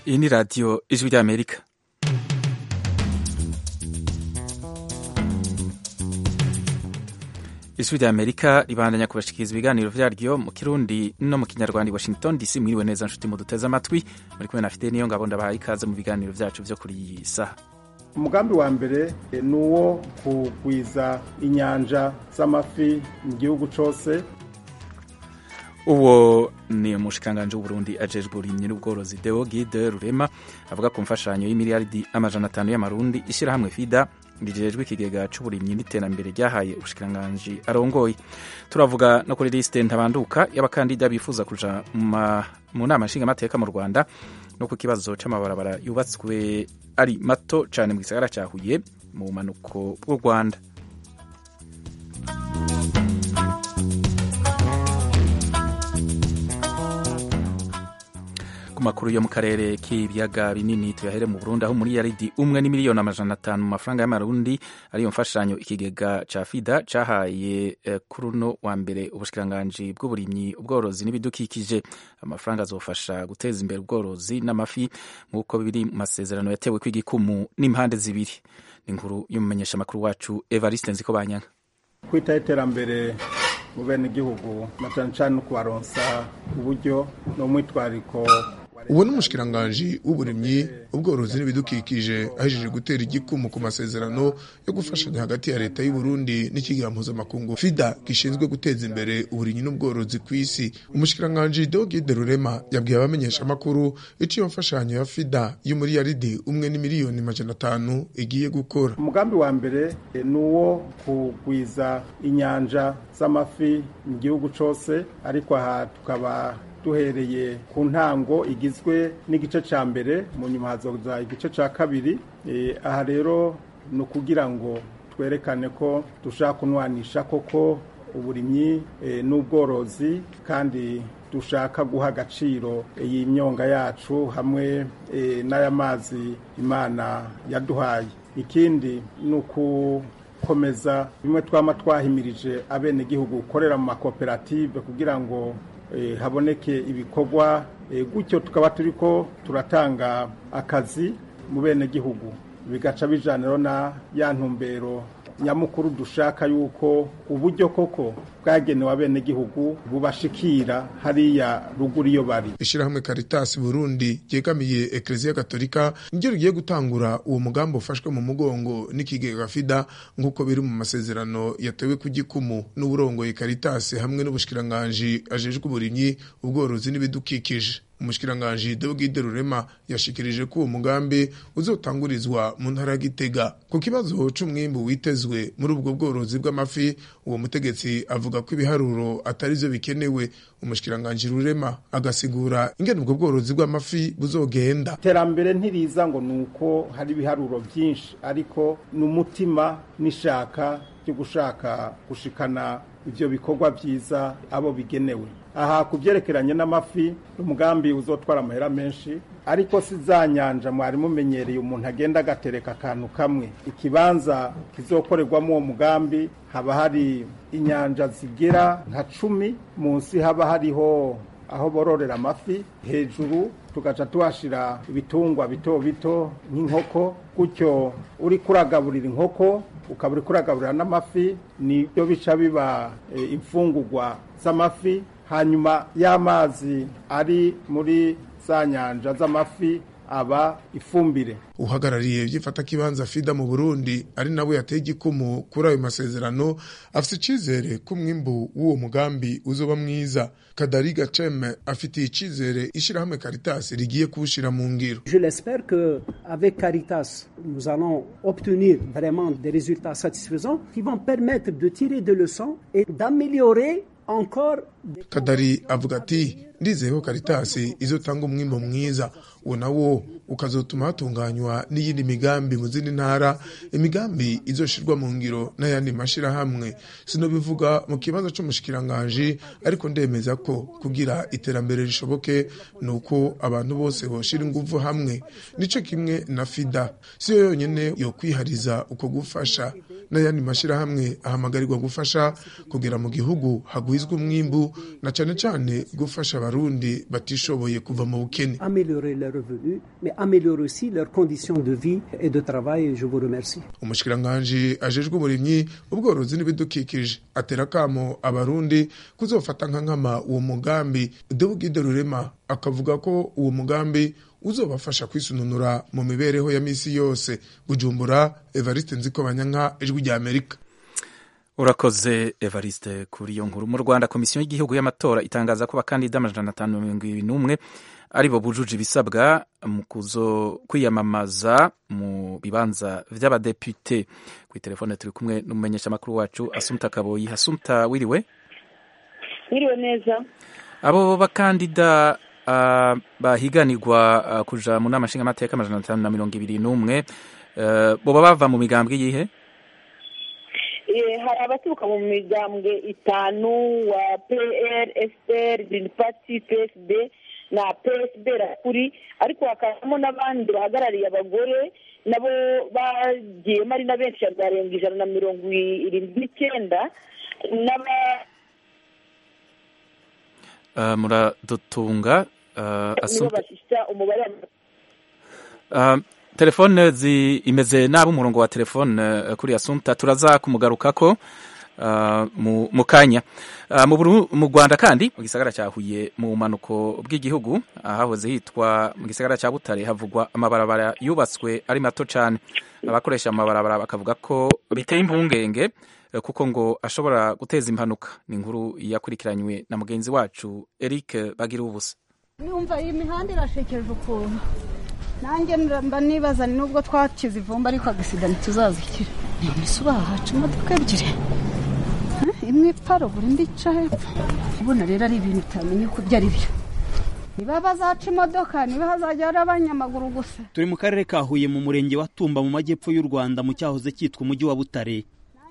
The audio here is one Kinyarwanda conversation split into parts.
Iyi ni radiyo ijwi ry'Amerika. Ijwi ry'Amerika ribandanya kubashikiriza ibiganiro vyaryo mu Kirundi no mu Kinyarwanda i Washington DC. Mwiriwe neza nshuti muduteze amatwi, muri kumwe na Fidele Niyongabo ndabahaye ikaze mu biganiro vyacu vyo kuri iyi saha. umugambi wa mbere ni uwo kugwiza inyanja z'amafi mu gihugu cyose uwo ni umushikanganje w'uburundi ajejwe uburimyi n'ubworozi deo guide rurema avuga ku mfashanyo y'imiliyaridi amajana atanu y'amarundi ishyirahamwe fida rijejwe ikigega c'uburimyi n'iterambere ryahaye ubushikanganje arongoye turavuga no kuri lisite ntabanduka y'abakandida bifuza kuja mu nama nshingamateka mu rwanda no ku kibazo c'amabarabara yubatswe ari mato cane mu gisagara ca huye mu bumanuko bw'u rwanda ku makuru yo mu karere k'ibiyaga binini tuyahere mu Burundi aho muri yaridi umwe ni miliyoni amajana atanu mu mafaranga y'amarundi ariyo mfashanyo ikigega ca fida cahaye eh, kuri uno wa mbere ubushikiranganji bw'uburimyi ubworozi n'ibidukikije amafaranga azofasha guteza imbere ubworozi n'amafi nk'uko biri mu masezerano yatewe kw'igikumu n'impande zibiri ni inkuru y'umumenyesha makuru wacu Evariste Nzikobanyanga kwitaho iterambere mu bene igihugu na cyane cyane no kubaronsa uburyo n'umwitwariko uwo ni umushikiranganji w'uburimyi ubworozi n'ibidukikije ahejeje gutera igikumu ku masezerano yo gufashanya hagati ya leta y'u Burundi n'ikigira mpuzamakungu fida gishinzwe guteza imbere uburimyi n'ubworozi ku isi umushikiranganji Deogide Rurema yabwiye abamenyeshamakuru icyo iyo mfashanyo ya fida y'umuriyaridi umwe ni miliyoni majana atanu igiye gukora umugambi wa mbere ni uwo kugwiza inyanja z'amafi mu gihugu cyose ariko aha tukaba duhereye ku ntango igizwe n'igice cya mbere mu nyuma hazoza igice cya kabiri aha rero ni ukugira ngo twerekane ko dushaka kunwanisha koko uburimyi n'ubworozi kandi dushaka guha agaciro iyi myonga yacu hamwe n'aya mazi imana yaduhaye ikindi ni ukukomeza bimwe twaba twahimirije abenegihugu gukorera mu makoperative kugira ngo haboneke ibikorwa gutyo tukaba turi ko turatanga akazi mu benegihugu bigaca bijyaniro na ya ntumbero nyamukuru dushaka yuko uburyo koko bwagenewe abenegihugu bubashikira hariya ruguru iyo bari ishyirahamwe Caritas Burundi ryegamiye Ecclesia Gatolika niryo rigiye gutangura uwo mugambi ufashwe mu mugongo n'ikigega FIDA nk'uko biri mu masezerano yatewe ku gikumu n'uburongoye Caritas hamwe n'ubushikiranganji ajejwe uburimyi ubworozi n'ibidukikije umushikiranganji Deogide Rurema yashikirije ko uwo mugambi uzotangurizwa mu ntara ya Gitega ku kibazo c'umwimbu witezwe muri ubwo bworozi bw'amafi uwo mutegetsi avuga ko ibiharuro atari byo bikenewe umushikiranganji Rurema agasigura ingene ubwo bworozi bw'amafi buzogenda iterambere ntiriza ngo nuko hari ibiharuro byinshi ariko n'umutima n'ishaka ryo gushaka gushikana ivyo bikorwa vyiza abo bigenewe aha ku byerekeranye n'amafi umugambi uzotwara amahera menshi ariko si za nyanja mwari mumenyereye umuntu agenda agatereka akantu kamwe ikibanza kizokorerwamo uwo mugambi haba hari inyanja zigera nka cumi munsi haba hariho aho bororera amafi hejuru tugaca tuhashyira ibitungwa bito bito nk'inkoko gutyo uri kuragaburira inkoko ukaba uri kuragaburira n'amafi nibyo bica biba imfungugwa z'amafi hanyuma y'amazi ari muri za nyanja z'amafi aba ifumbire uhagarariye iby'ifatakibanza fida mu burundi ari nawe yateye igikumu kuri ayo masezerano afite icyizere ko umwimbu w'uwo mugambi uzoba mwiza kadariga ceme afitiye icyizere ishyirahamwe caritas rigiye kuwushyira mu ngiro kadari avuga ati ndizeye ko karitasi izotanga umwimbo mwiza uwo nawo ukazotuma hatunganywa n'iyindi migambi mu zindi ntara imigambi izoshirwa mu ngiro n'ayandi mashyirahamwe sinobivuga mu kibazo cy'umushikiranganji ariko ndemeza ko kugira iterambere rishoboke ni uko abantu bose boshira ingufu hamwe nico kimwe na fida siyo yonyene yokwihariza uko gufasha n'ayandi mashyirahamwe ahamagarirwa gufasha kugera mu gihugu hagwizwa umwimbu na cyane cyane gufasha abarundi batishoboye kuva mu bukene améliorer leurs revenus, mais améliorer aussi leurs conditions de vie et de travail. Je vous remercie. umushikiranganji ajejwe uburimyi ubworozi n'ibidukikije atera akamo abarundi kuzofata nka nkama uwo mugambi dewugide rurema akavuga ko uwo mugambi uzobafasha kwisununura mu mibereho ya misi yose bujumbura evariste nzikobanyanka ijwi rya amerika urakoze evariste kuri iyo nkuru mu rwanda komisiyo y'igihugu y'amatora itangaza ko abakandida amajana atanu mirongo irindwi n'umwe ari bo bujuje ibisabwa mu kuzo kwiyamamaza mu bibanza by'abadepite kuri telefone turi kumwe n'umumenyeshamakuru wacu asumta kaboyi hasumta wiriwe Mwiriwe neza. abo bakandida ah, bahiganirwa ah, kuja mu nama nshingamateka amajana atanu na mirongo ibiri n'umwe eh, boba bava mu migambwe yihe Eh, hari abaturuka mu migambwe itanu wa pr fpr green party psd na psd rakuri ariko hakazamo n'abandi bahagarariye abagore nabo bagiyemo ari na benshi barenga ijana na mirongo irindwi n'icyenda n'aba- Eh, muradutunga eh, nibo asumta bashyitsa umubare wa Ah, telefone zi imeze nabi umurongo wa telefone eh, kuri asumta turaza kumugarukako ah, mu mu kanya Ah, mu Buru- mu rwanda kandi mu gisagara cya huye mu bumanuko bw'igihugu ahahoze hitwa mu gisagara cya butare havugwa amabarabara yubatswe ari mato cyane abakoresha amabarabara bakavuga ko biteye impungenge eh, kuko ngo ashobora guteza impanuka ni inkuru yakurikiranywe na mugenzi wacu eric bagira ubusa numva iyi mihanda irashekeje ukuntu nanjye mba nibaza ni nubwo twakize ivumba ariko agasida ntituzazikira none se bahaca imodoka ebyiri Eh, imwe iparagura indi ica hepfo ubona rero ari ibintu utamenya ko ibyo ari byo niba bazaca imodoka niba hazajya hari abanyamaguru gusa turi mu karere ka huye mu murenge wa tumba mu majyepfo y'u rwanda mu cyahoze cyitwa umujyi wa butare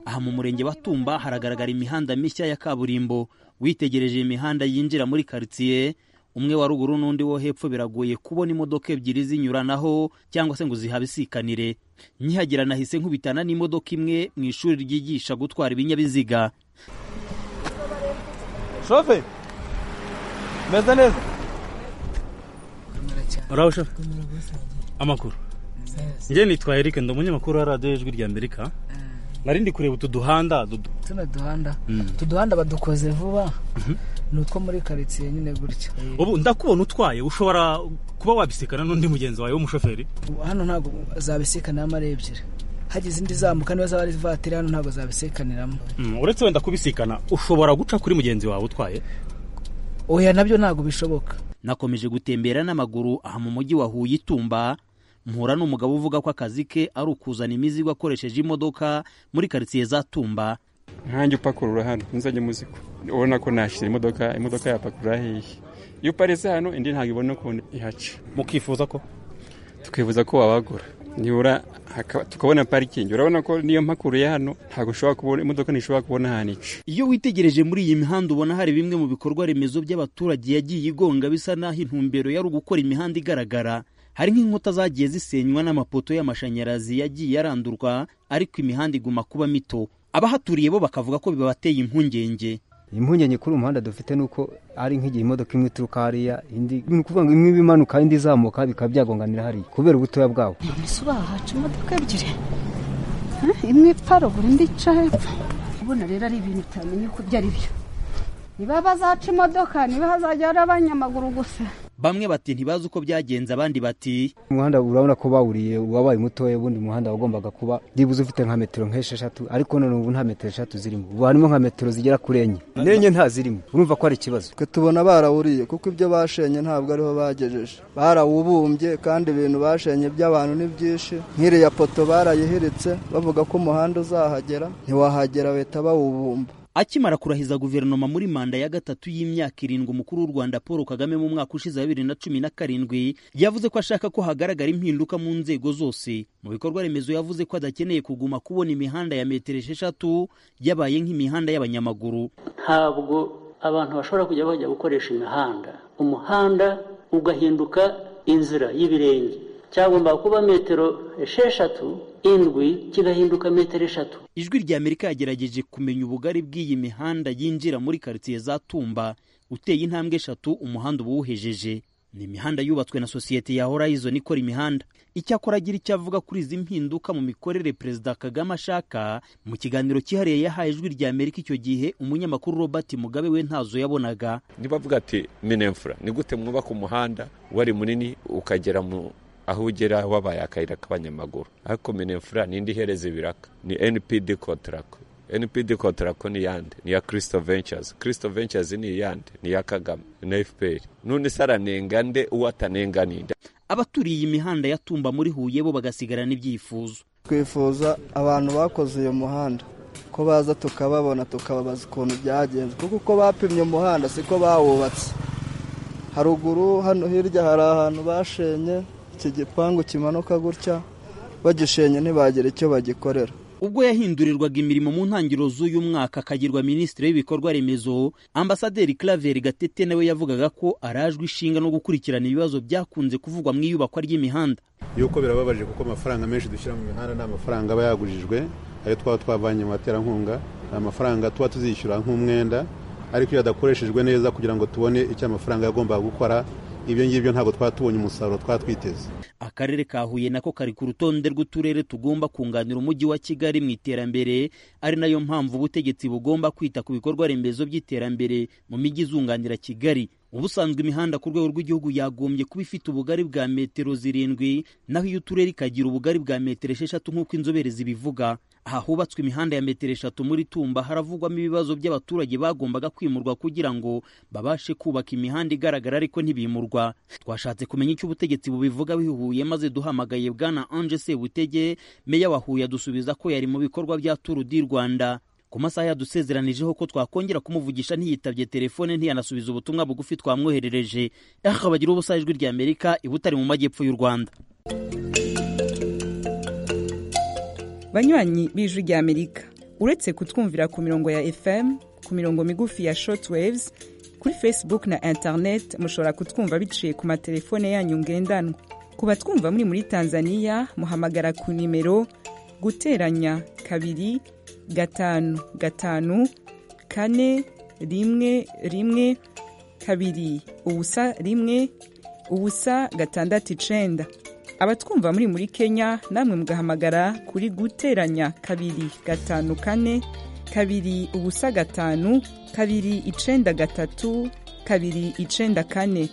aha mu murenge wa tumba haragaragara imihanda mishya ya kaburimbo witegereje iyi mihanda yinjira muri karitsiye umwe wa ruguru n'undi wo hepfo biragoye kubona imodoka ebyiri zinyuranaho cyangwa se ngo zihabisikanire nkihagira nahise nkubitana n'imodoka imwe mu ishuri ryigisha gutwara ibinyabiziga Shofe, meze neza uraho shafu amakuru njye nitwa eric ndi umunyamakuru wa radiyo ijwi rya amerika nari ndi kureba utu duhanda dudu- tuno duhanda utu duhanda badukoze vuba ni utwo muri karitsiye nyine gutya ubu ndakubona utwaye ushobora kuba wabisikana n'undi mugenzi wawe w'umushoferi Ubu hano ntabwo zabisikaniramo ari ebyiri hagize indi zamuka niba zaba ari ivatiri hano ntabwo zabisikaniramo Mm, uretse wenda kubisikana ushobora guca kuri mugenzi wawe utwaye oya nabyo ntabwo bishoboka nakomeje gutembera n'amaguru aha mu mujyi wa huye itumba mpura n'umugabo uvuga ko akazi ke ari ukuzana imizigo akoresheje imodoka muri karitsiye za tumba nkanjye upakurura hano ntuzajye muziko ubona ko nashyira imodoka imodoka yapakurura hehe iyo uparitse hano indi ntabwo ibona ukuntu ihaca mukifuza ko tukifuza ko wabagura nibura haka- tukabona parikingi urabona ko niyo mpakuruye hano ntabwo ushobora kubona imodoka ntishobora kubona ahantu ica iyo witegereje muri iyi mihanda ubona hari bimwe mu bikorwa remezo by'abaturage yagiye igonga bisa n'aho intumbero yari ugukora imihanda igaragara hari nk'inkuta zagiye zisenywa n'amapoto y'amashanyarazi yagiye arandurwa ariko imihanda iguma kuba mito abahaturiye bo bakavuga ko bibateye impungenge impungenge kuri uyu muhanda dufite ni uko ari nk'igihe imodoka imwe ituruka hariya indi ni ukuvuga ngo imwe iba imanuka indi izamuka bikaba byagonganira hariya kubera ubutoya bwawo none se bahaca imodoka ebyiri Eh, imwe iparagura indi ica hepfo ubona rero ari ibintu utamenya ko ibyo ari byo niba bazaca imodoka niba hazajya hari abanyamaguru gusa bamwe bati ntibazi uko byagenze abandi bati umuhanda urabona ko bawuriye wabaye mutoya ubundi muhanda wagombaga kuba byibuze ufite nka metero nk'esheshatu ariko none ubu nta metero eshatu zirimo ubu harimo nka metero zigera kuri enye n'enye ntazirimo urumva ko ari ikibazo twe tubona barawuriye kuko ibyo bashenye ntabwo ariho bagejeje barawubumbye kandi ibintu bashenye by'abantu ni byinshi nk'iriya poto barayihiritse bavuga ko umuhanda uzahagera ntiwahagera bahita bawubumba akimara kurahiza guverinoma muri manda ya gatatu y'imyaka irindwi umukuru w'u rwanda paul kagame mu mwaka ushize wa bibiri na cumi na karindwi yavuze ko ashaka ko hagaragara impinduka mu nzego zose mu bikorwa remezo yavuze ko adakeneye kuguma kubona imihanda ya metero esheshatu yabaye nk'imihanda y'abanyamaguru ntabwo abantu bashobora kujya bajya gukoresha imihanda umuhanda ugahinduka inzira y'ibirenge cyagombaga kuba metero esheshatu indwi kigahinduka metero eshatu ijwi rya amerika yagerageje kumenya ubugari bw'iyi mihanda yinjira muri karitsiye za tumba uteye intambwe eshatu umuhanda uba uwuhejeje ni imihanda yubatswe na sosiyete ya horizon ikora imihanda icyakora agira icyo avuga kuri izi mpinduka mu mikorere perezida kagame ashaka mu kiganiro cyihariye yahaye ijwi rya amerika icyo gihe umunyamakuru robert mugabe we ntazo yabonaga nibavuga ati minefura ni gute mwubaka umuhanda wari munini ukagera mu aho ugera wabaye akayira k'abanyamaguru ariko minefura ni indi ihereza ibiraka ni npd kontarako npd kontarako ni yande ni iya kirisito ventures kirisito ventures ni iyande ni iya kagame na fpr none se aranenga nde uwo atanenga ninde abaturiye iyi mihanda ya tumba muri huye bo bagasigarana ibyifuzo twifuza abantu bakoze uyu muhanda ko baza tukababona tukababaza ukuntu byagenze kuko uko bapimye umuhanda siko bawubatse haruguru hano hirya hari ahantu bashenye iki gipangu kimanuka gutya bagishenye ntibagire icyo bagikorera ubwo yahindurirwaga imirimo mu ntangiriro z'uyu mwaka akagirwa minisitiri w'ibikorwa remezo ambasaderi claver gatete nawe yavugaga ko arajwe ishinga no gukurikirana ibibazo byakunze kuvugwa mu iyubakwa ry'imihanda yuko birababaje kuko amafaranga menshi dushyira mu mihanda ni amafaranga aba yagujijwe ayo twaba twavanye mu baterankunga ni amafaranga tuba tuzishyura nk'umwenda ariko iyo adakoreshejwe neza kugira ngo tubone icyo amafaranga yagombaga gukora ibyo ngibyo ntabwo twaba tubonye umusaruro twaba twiteze akarere ka huye nako kari ku rutonde rw'uturere tugomba kunganira umujyi wa kigali mu iterambere ari nayo mpamvu ubutegetsi bugomba kwita ku bikorwa remezo by'iterambere mu mijyi izunganira kigali ubusanzwe imihanda ku rwego rw'igihugu yagombye kuba ifite ubugari bwa metero zirindwi naho iyo uturere ikagira ubugari bwa metero esheshatu nk'uko inzobere zibivuga aha hubatswe imihanda ya metero eshatu muri tumba haravugwamo ibibazo by'abaturage bagombaga kwimurwa kugira ngo babashe kubaka imihanda igaragara ariko ntibimurwa twashatse kumenya icyo ubutegetsi bubivuga bihuye maze duhamagaye bwana anje sebutege meya wa huye adusubiza ko yari mu bikorwa bya turu di rwanda ku masaha yadusezeranijeho ko twakongera kumuvugisha ntiyitabye telefone ntiyanasubiza ubutumwa bugufi twamwoherereje akabagira ubusa ijwi rya amerika ibutari mu majyepfo y'u rwanda banywanyi b'ijwi rya amerika uretse kutwumvira ku mirongo ya fm ku mirongo migufi ya shortwaves kuri facebook na internet mushobora kutwumva biciye ku matelefone yanyu ngendanwa ku batwumva muri muri tanzania muhamagara ku nimero guteranya kabiri gatanu gatanu kane rimwe rimwe kabiri ubusa rimwe ubusa gatandatu icenda abatwumva muri muri kenya namwe mugahamagara kuri guteranya kabiri gatanu kane kabiri ubusa gatanu kabiri icenda gatatu kabiri icenda kane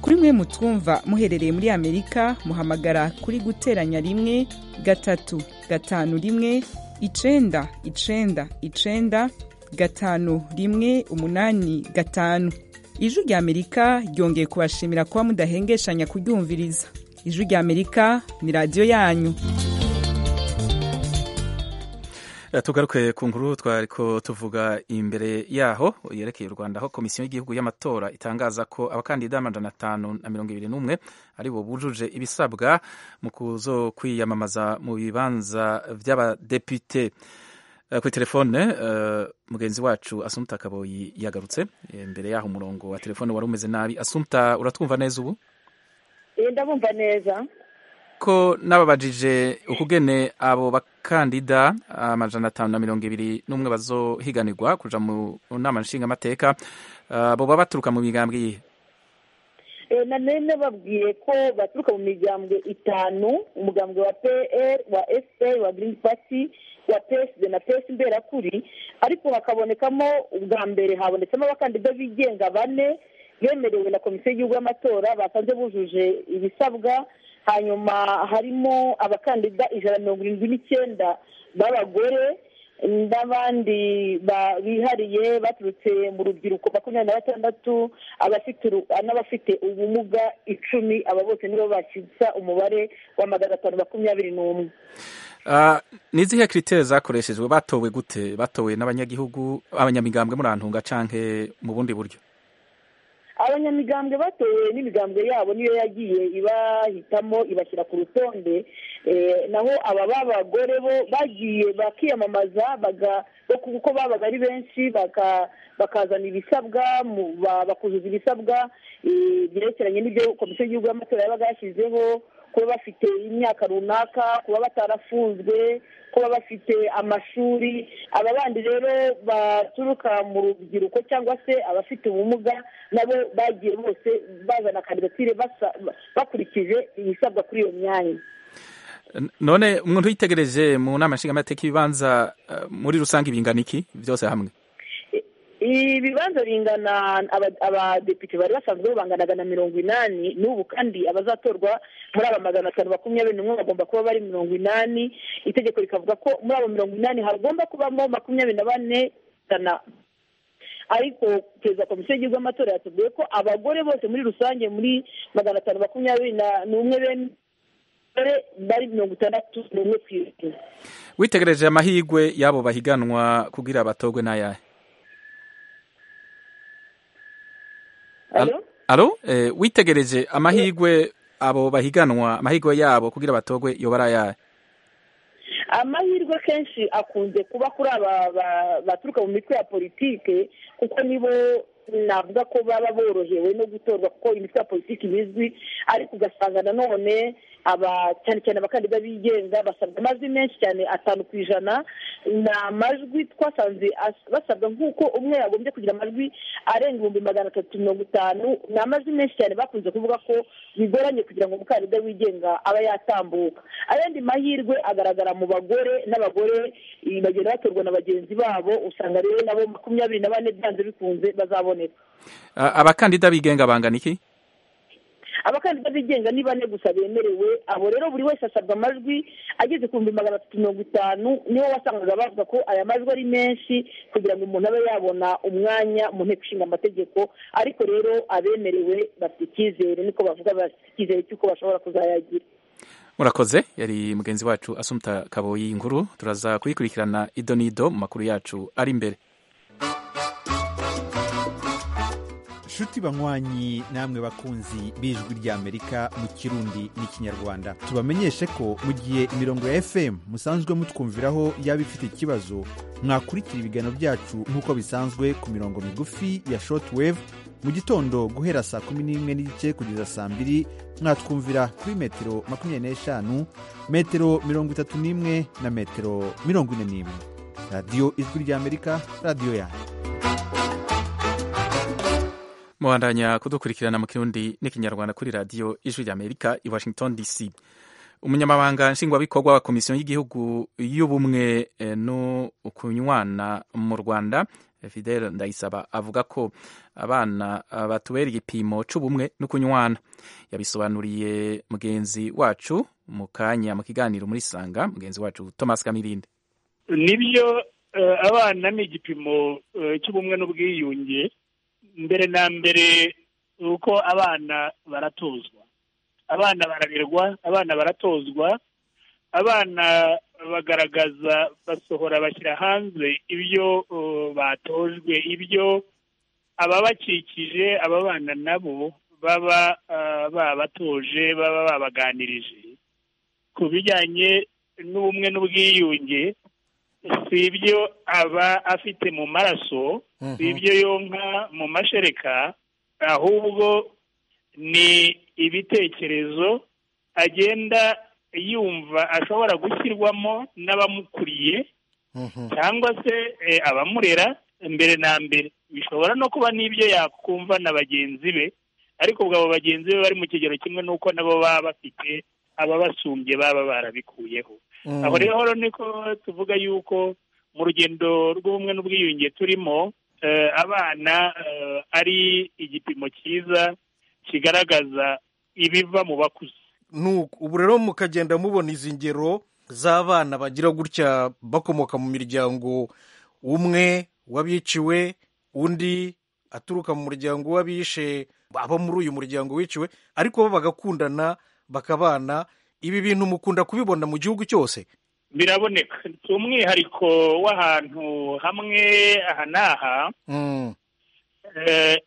kuri mwe mutwumva muherereye muri amerika muhamagara kuri guteranya rimwe gatatu gatanu rimwe icenda icenda icenda gatanu rimwe umunani gatanu ijwi rya amerika ryongeye kubashimira kuba mudahengeshanya kuryumviriza ijwi rya amerika ni radiyo yanyu tugaruke ku nkuru twari ko tuvuga imbere yaho yerekeye u rwanda aho komisiyo y'igihugu y'amatora itangaza ko abakandida amajana atanu na mirongo ibiri n'umwe ari bo bujuje ibisabwa mu kuzo kwiyamamaza mu bibanza by'abadepite kuri telefone mugenzi wacu asumta kaboyi yagarutse imbere y'aho umurongo wa telefone wari umeze nabi asumta uratwumva neza ubu ndabumva neza ko nababajije ukugene abo bakandida amajana atanu na mirongo ibiri n'umwe bazohiganirwa kuja mu nama nshingamateka abo baba baturuka mu migambwe yihe nari nababwiye ko baturuka mu migambwe itanu umugambwe wa pr wa fpr wa green party wa psd na psd mberakuri ariko hakabonekamo ubwa mbere habonetsemo abakandida bigenga bane bemerewe na komisiyo y'igihugu y'amatora basanze bujuje ibisabwa hanyuma harimo abakandida ijana na mirongo irindwi n'icyenda b'abagore n'abandi bihariye baturutse mu rubyiruko makumyabiri na batandatu n'abafite ubumuga icumi aba bose nibo bakitsa umubare wa magana atanu makumyabiri n'umwe ni izihe kiriteri zakoreshejwe batowe gute batowe n'abanyagihugu abanyamigambwe muri ahantu hungacanke mu bundi buryo abanyamigambwe batowe n'imigambwe yabo niyo yagiye ibahitamo ibashyira ku rutonde naho aba b'abagore bo bagiye bakiyamamaza kuko babaga ari benshi bakazana ibisabwa bakuzuza ibisabwa byerekeranye n'ibyo komisiyo y'igihugu y'amatora yabaga yashyizeho kuba bafite imyaka runaka kuba batarafunzwe kuba bafite amashuri aba bandi rero baturuka mu rubyiruko cyangwa se abafite ubumuga nabo bagiye bose bazana kandidatire bakurikije ibisabwa kuri iyo myanya none umuntu uyitegereje mu nama nshingamateka y'ibibanza muri rusange ibingana iki byose hamwe ibibanza bingana abadepite bari basanzwe banganaga na mirongo inani n'ubu kandi abazatorwa muri aba magana atanu makumyabiri n'umwe bagomba kuba bari mirongo inani itegeko rikavuga ko muri abo mirongo inani hagomba kubamo makumyabiri na bane ijana ariko perezida komisiyo y'igihugu y'amatora yatubwiye ko abagore bose muri rusange muri magana atanu makumyabiri n'umwe bene bari mirongo itandatu n'umwe ku ijana witegereje amahirwe y'abo bahiganwa kugira abatorwe n'ayahe alo witegereje amahirwe abo bahiganwa amahirwe yabo kugira batogwe yoba ari ayahe amahirwe kenshi akunze kuba kuri aba baturuka mu mitwe ya politike kuko nibo navuga ko baba borohewe no gutorwa kuko imitwe ya politiki bizwi ariko ugasanga nanone cyane cyane abakandida bigenga basabwa amajwi menshi cyane atanu ku ijana ni amajwi twasanze basabwa nk'uko umwe yagombye kugira amajwi arenga ibihumbi magana atatu mirongo itanu ni amajwi menshi cyane bakunze kuvuga ko bigoranye kugira ngo umukandida wigenga aba yatambuka ayandi mahirwe agaragara mu bagore n'abagore bagenda batorwa na bagenzi babo usanga rero nabo makumyabiri na bane byanze bikunze bazabona abakandida bigenga bangana iki abakandida bigenga ni bane gusa bemerewe abo rero buri wese asabwa amajwi ageze ku bihumbi magana atatu mirongo itanu nibo wasangaga bavuga ko aya majwi ari menshi kugira ngo umuntu abe yabona umwanya mu nteko ishinga amategeko ariko rero abemerewe bafite icyizere niko bavuga bafite icyizere cy'uko bashobora kuzayagira murakoze yari mugenzi wacu asumta kaboyi inkuru turaza kuyikurikirana ido n'ido mu makuru yacu ari imbere nshuti banywanyi namwe bakunzi b'ijwi ry'amerika mu kirundi n'ikinyarwanda tubamenyeshe ko mu gihe imirongo ya fm musanzwe mutwumviraho yaba ifite ikibazo mwakurikira ibiganiro byacu nk'uko bisanzwe ku mirongo migufi ya shortwave mu gitondo guhera saa kumi n'imwe n'igice kugeza saa mbiri mwatwumvira kuri metero makumyabiri n'eshanu metero mirongo itatu n'imwe na metero mirongo ine n'imwe radiyo ijwi ry'amerika radiyo yanyu mubandanya kudukurikirana mu kirundi n'ikinyarwanda kuri radiyo ijwi ry'amerika i washington dc umunyamabanga nshingwabikorwa wa komisiyo y'igihugu y'ubumwe no kunywana mu rwanda fidel ndayisaba avuga ko abana batubera igipimo cy'ubumwe no kunywana yabisobanuriye mugenzi wacu mu kanya mu kiganiro muri sanga mugenzi wacu thomas kamirinde nibyo abana ni igipimo cy'ubumwe n'ubwiyunge mbere na mbere uko abana baratozwa abana bararerwa abana baratozwa abana bagaragaza basohora bashyira hanze ibyo batojwe ibyo ababakikije aba bana nabo baba babatoje baba babaganirije ku bijyanye n'ubumwe n'ubwiyunge si ibyo aba afite mu maraso si ibyo yonka mu mashereka ahubwo ni ibitekerezo agenda yumva ashobora gushyirwamo n'abamukuriye cyangwa se abamurera mbere na mbere bishobora no kuba n'ibyo yakumva na bagenzi be ariko ubwo abo bagenzi be bari mu kigero kimwe n'uko nabo baba bafite ababasumbye baba barabikuyeho aho rero niko tuvuga yuko mu rugendo rw'ubumwe n'ubwiyunge turimo abana ari igipimo cyiza kigaragaza ibiva mu bakuze ubu rero mukagenda mubona izi ngero z'abana bagira gutya bakomoka mu miryango umwe w'abiciwe undi aturuka mu muryango w'abishe aba muri uyu muryango wiciwe ariko bo bagakundana bakabana ibi bintu mukunda kubibona mu gihugu cyose biraboneka si umwihariko w'ahantu hamwe aha n'aha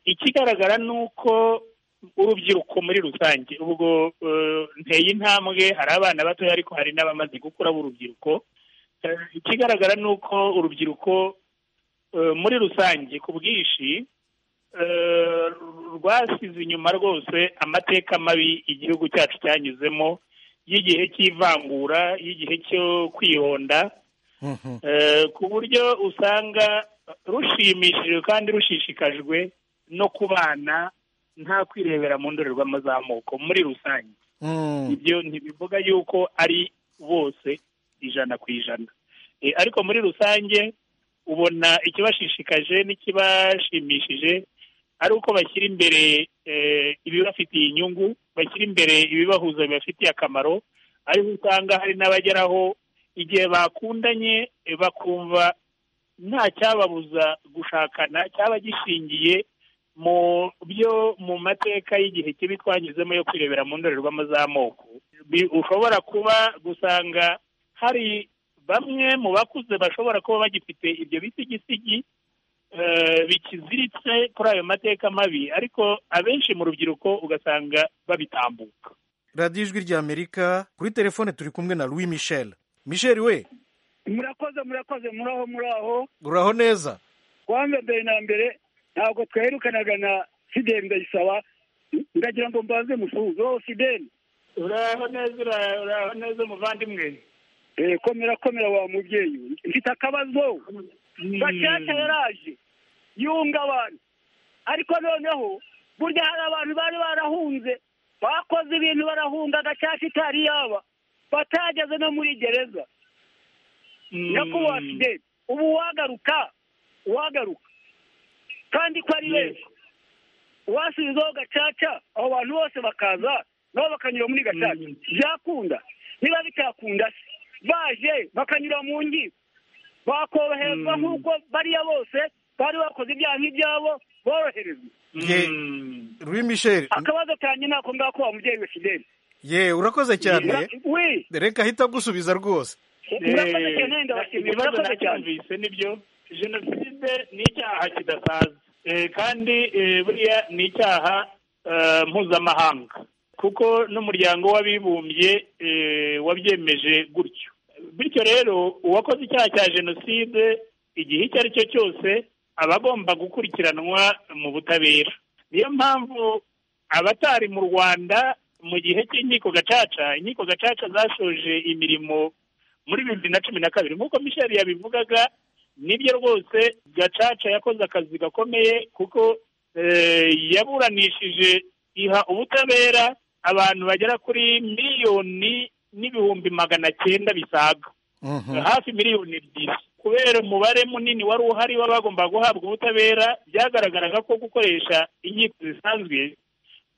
ikigaragara ni uko urubyiruko muri rusange ubwo nteye intambwe hari abana batoya ariko hari n'abamaze gukura b'urubyiruko ikigaragara ni uko urubyiruko eh, muri rusange ku bwinshi eh, rwasize inyuma rwose amateka mabi igihugu cyacu cyanyuzemo y'igihe cy'ivangura y'igihe cyo kwihonda Eh, ku buryo usanga rushimishijwe kandi rushishikajwe no kubana nta kwirebera mu ndorerwamo z'amoko muri rusange ibyo ntibivuga yuko ari bose ijana ku ijana Eh, ariko muri rusange ubona ikibashishikaje n'ikibashimishije ari uko bashyira imbere eh, ibibafitiye inyungu bashyira imbere ibibahuza bibafitiye akamaro ariho usanga hari n'abageraho igihe bakundanye eh, bakumva nta cyababuza gushakana cyaba gishingiye mu byo mu mateka y'igihe kibi twanyuzemo yo kwirebera mu ndorerwamo z'amoko Bi- ushobora kuba gusanga hari bamwe mu bakuze bashobora kuba bagifite ibyo bisigisigi eh, bikiziritse kuri ayo mateka mabi ariko abenshi mu rubyiruko ugasanga babitambuka radiyo ijwi ry'amerika kuri telefone turi kumwe na louis michel michel we murakoze murakoze muraho muraho uraho neza kwanza mbere na mbere ntabwo twaherukanaga na fideli ndayisaba ndagira ngo mbanze musuhuze wowe fideli uraho neza ura- uraho neza umuvandimwe Eh, komera komera wa mubyeyi we. mfite akabazo gacaca yaraje yunga abantu ariko noneho burya hari abantu bari barahunze bakoze ibintu barahunga gacaca itari yaba batageze no muri gereza nyakubahwa fideli ubu wagaruka wagaruka kandi ko ari benshi wasubizaho gacaca abo bantu bose bakaza nabo bakanyura muri gacaca byakunda niba bitakunda se baje bakanyura mu nkiko bakoroherezwa nk'uko bariya bose bari bakoze ibyaha nk'ibyabo boroherezwa ye louis michel akabazo kanjye ni ako ngako wa mubyeyi we fideli ye urakoze cyane we reka ahita agusubiza rwose murakoze cyane ndabashimiye ibibazo murakoze cyane nacyumvise nibyo jenoside ni icyaha kidasaza Eh, kandi eh, buriya ni icyaha eh, mpuzamahanga kuko n'umuryango w'abibumbye eh, wabyemeje gutyo bityo rero uwakoze icyaha cya jenoside igihe icyo ari cyo cyose aba agomba gukurikiranwa mu butabera niyo mpamvu abatari mu rwanda mu gihe cy'inkiko gacaca inkiko gacaca zashoje imirimo muri bibiri na cumi na kabiri nk'uko misheli yabivugaga nibyo rwose gacaca yakoze akazi gakomeye kuko eh, yaburanishije iha ubutabera abantu bagera kuri miliyoni n'ibihumbi magana cyenda bisaga hafi miliyoni ebyiri kubera umubare munini wari uhari w'abagomba guhabwa ubutabera byagaragaraga ko gukoresha inkiko zisanzwe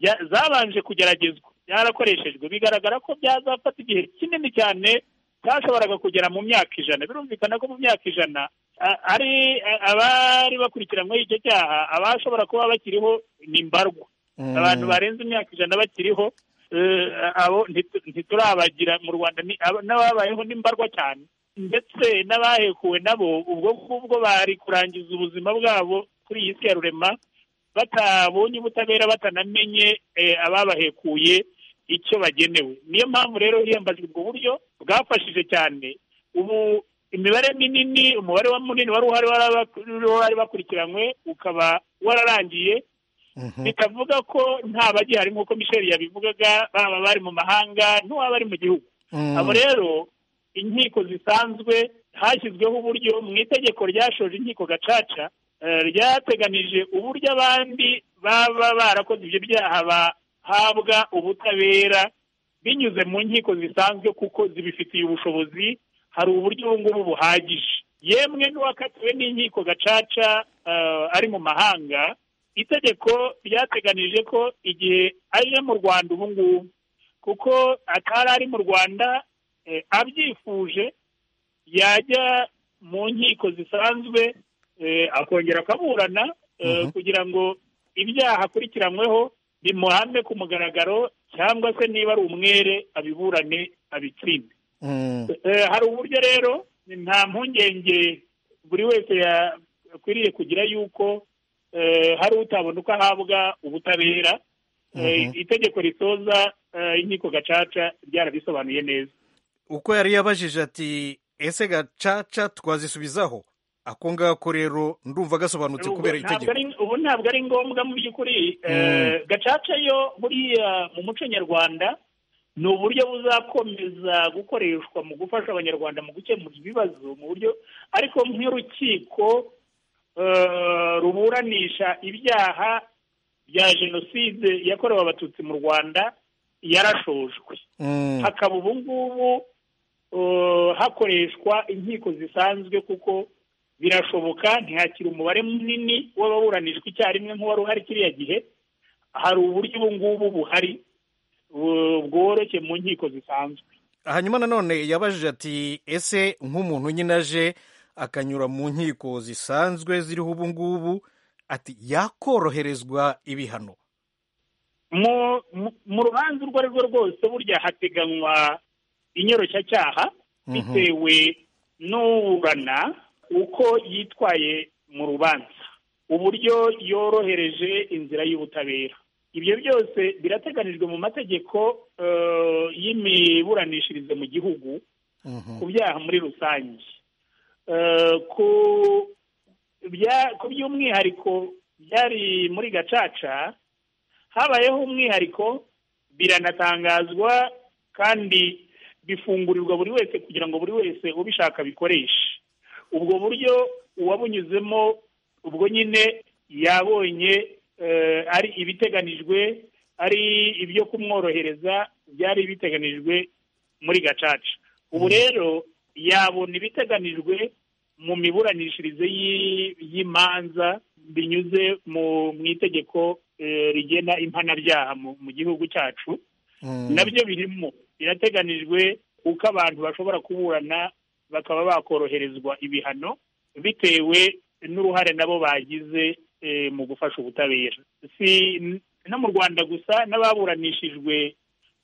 bya- zabanje kugeragezwa byarakoreshejwe bigaragara ko byazafata igihe kinini cyane cyashoboraga kugera mu myaka ijana birumvikana ko mu myaka ijana a- ari a- abari bakurikiranyweho icyo cyaha abashobora kuba bakiriho ni mbarwa Mm. abantu barenze imyaka ijana bakiriho eh, abo ntitu- ntiturabagira mu rwanda ni- abo- n'ababayeho ni mbarwa cyane ndetse n'abahekuwe nabo ubwo ngubwo bari kurangiza ubuzima bwabo kuri iyi si ya rurema batabonye ubutabera batanamenye eh, ababahekuye icyo bagenewe niyo mpamvu rero hiyambajwe ubwo buryo bwafashije cyane ubu imibare minini umubare wa munini wari uhari wari aba- wari bakurikiranywe ukaba wararangiye bikavuga ko nta bagihari nk'uko michel yabivugaga baba bari mu mahanga n'uwaba ari mu gihugu Mm. abo rero inkiko zisanzwe hashyizweho uburyo mu itegeko ryashoje inkiko gacaca eh, ryateganije uburyo abandi baba barakoze ibyo byaha bahabwa ubutabera binyuze mu nkiko zisanzwe kuko zibifitiye ubushobozi hari uburyo ubu ngubu buhagije yemwe n'uwakatiwe n'inkiko gacaca eh, ari mu mahanga itegeko ryateganije ko igihe aje mu rwanda ubu ngubu kuko atari ari mu rwanda eh, abyifuje yajya mu nkiko zisanzwe eh, akongera akaburana eh, Mhm. kugira ngo ibyaha akurikiranyweho bimuhame ku mugaragaro cyangwa se niba ari umwere abiburane abitsinde Eh, hari uburyo rero nta mpungenge buri wese yakwiriye kugira yuko eh, hari utabona uko ahabwa ubutabera Eh, Mhm. itegeko risoza eh, inkiko gacaca ryarabisobanuye neza uko yari yabajije ati ese gacaca twazisubizaho ako ngako rero ndumva gasobanutse Ubu kubera ntabwo itegeko ari- ubu ntabwo ari ngombwa mu by'ukuri Eh, gacaca yo buriya mu muco nyarwanda ni uburyo buzakomeza gukoreshwa mu gufasha abanyarwanda mu gukemura ibibazo mu buryo ariko nk'urukiko eh, ruburanisha ibyaha bya jenoside yakorewe abatutsi mu rwanda yarashojwe Mm. hakaba ubu ngubu eh, hakoreshwa inkiko zisanzwe kuko birashoboka ntihakiri umubare munini w'ababuranishwa icyarimwe nk'uwari uhari kiriya gihe hari uburyo ubu ngubu buhari eh, bworoshye mu nkiko zisanzwe hanyuma nanone yabajije ati ese nk'umuntu nyine aje akanyura mu nkiko zisanzwe ziriho ubu ngubu ati yakoroherezwa ibihano mu mu- mu rubanza urwo ari rwo rwose burya hateganywa inyoroshyacyaha Mhm. bitewe n'uburana uko yitwaye mu rubanza uburyo yorohereje inzira y'ubutabera ibyo byose birateganijwe mu mategeko eh, y'imiburanishirize mu gihugu ku byaha muri rusange Eh, ku bya- ku by'umwihariko byari muri gacaca habayeho umwihariko biranatangazwa kandi bifungurirwa buri wese kugira ngo buri wese ubishaka abikoreshe ubwo buryo uwabunyuzemo ubwo nyine yabonye eh, ari ibiteganijwe ari ibyo kumworohereza byari biteganijwe muri gacaca ubu rero yabona ibiteganijwe mu miburanishirize y'i- y'imanza binyuze mu mu itegeko eh, rigena impanabyaha mu mu gihugu cyacu nabyo birimo birateganijwe uko abantu bashobora kuburana bakaba bakoroherezwa ibihano bitewe n'uruhare nabo bagize eh, mu gufasha ubutabera si n- no mu rwanda gusa n'ababuranishijwe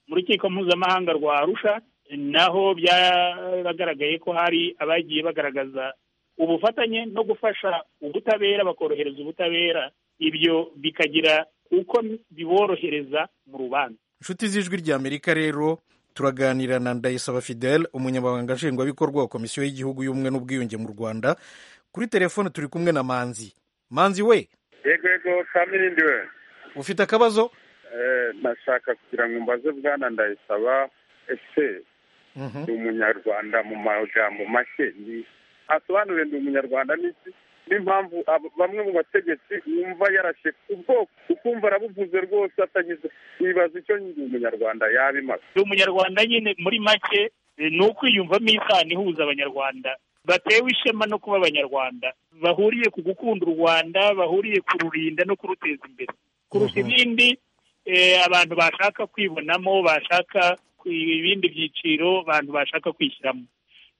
mu rukiko mpuzamahanga rwa arusha naho byaragaragaye ko hari abagiye bagaragaza ubufatanye no gufasha ubutabera bakorohereza ubutabera ibyo bikagira uko biborohereza mu rubanza inshuti z'ijwi ry'amerika rero turaganira na ndayisaba fidel umunyamabanga nshingwabikorwa wa komisiyo y'igihugu y'ubumwe n'ubwiyunge mu rwanda kuri telefone turi kumwe na manzi manzi we yego yego kamiri ndiwe ufite akabazo Eh, nashaka kugira ngo mbaze bwana ndayisaba ese ni umunyarwanda mu magambo make ni asobanure ndi umunyarwanda n'iki n'impamvu abo- bamwe mu bategetsi yumva yarashe ubwoko ukumva arabuvuze rwose atagize nibaza icyo ndi umunyarwanda yabimaze ndi umunyarwanda nyine muri make eh, ni ukwiyumvamo isano ihuza abanyarwanda batewe ishema no kuba abanyarwanda bahuriye ku gukunda u rwanda bahuriye kururinda no kuruteza imbere kurusha ibindi eh, abantu bashaka kwibonamo bashaka ku- ibindi byiciro abantu bashaka kwishyiramo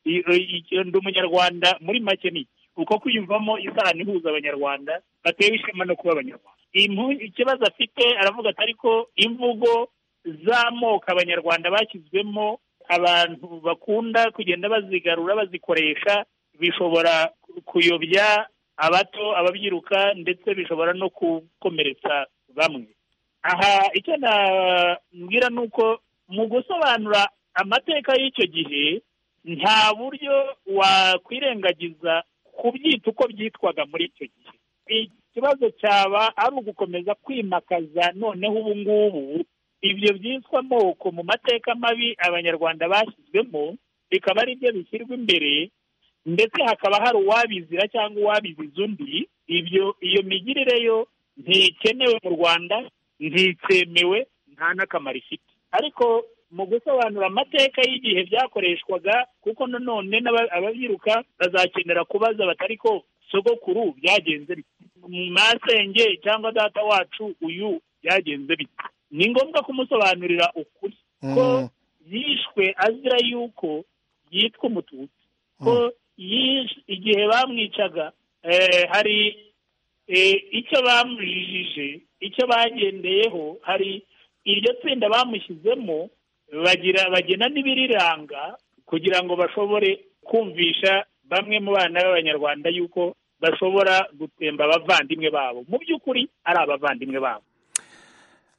I- i- icyo ndi umunyarwanda muri make ni iki? uko kwiyumvamo isano ihuza abanyarwanda batewe ishema no kuba abanyarwanda Impu- ikibazo afite aravuga ati ariko imvugo z'amoko abanyarwanda bashyizwemo abantu bakunda kugenda bazigarura bazikoresha bishobora kuyobya abato ababyiruka ndetse bishobora no gukomeretsa bamwe aha icyo nabwira ni uko mu gusobanura amateka y'icyo gihe nta buryo wakwirengagiza kubyita uko byitwaga muri icyo gihe ikibazo cyaba ari ugukomeza kwimakaza noneho ubu ngubu ibyo byitwa amoko mu mateka mabi abanyarwanda bashyizwemo bikaba ari byo bishyirwa imbere ndetse hakaba hari uwabizira cyangwa uwabiziza undi ibyo iyo migirire yo ntikenewe mu rwanda ntikemewe nta n'akamaro ifite ariko mu gusobanura amateka y'igihe byakoreshwaga kuko nanone n'aba- ababyiruka bazakenera kubaza batari ko sogokuru byagenze bite masenge cyangwa data wacu uyu byagenze bite ni ngombwa kumusobanurira ukuri ko yishwe azira yuko yitwa umututsi ko yish- igihe bamwicaga eh, hari eh, icyo bamujijije icyo bagendeyeho hari iryo tsinda bamushyizemo bagira bagena n'ibiriranga kugira ngo bashobore kumvisha bamwe mu bana b'abanyarwanda yuko bashobora gutemba abavandimwe babo mu by'ukuri ari abavandimwe babo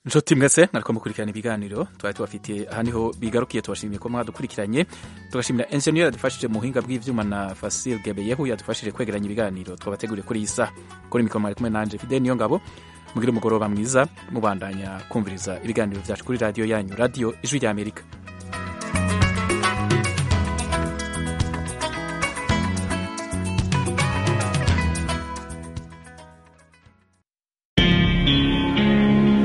nshuti mwese nariko mukurikirana ibiganiro twari tubafitiye aha niho bigarukiye tubashimiye ko mwadukurikiranye tugashimira enjeniyeri yadufashije mu buhinga bw'ivyuma na fasile gebeyehu yadufashije kwegeranya ibiganiro twabateguriye kuri iyi saha kuri mikoro mwari kumwe nanje fide niyo ngabo mugire umugoroba mwiza mubandanya kumviriza ibiganiro vyacu kuri radiyo yanyu radiyo ijwi ry'amerika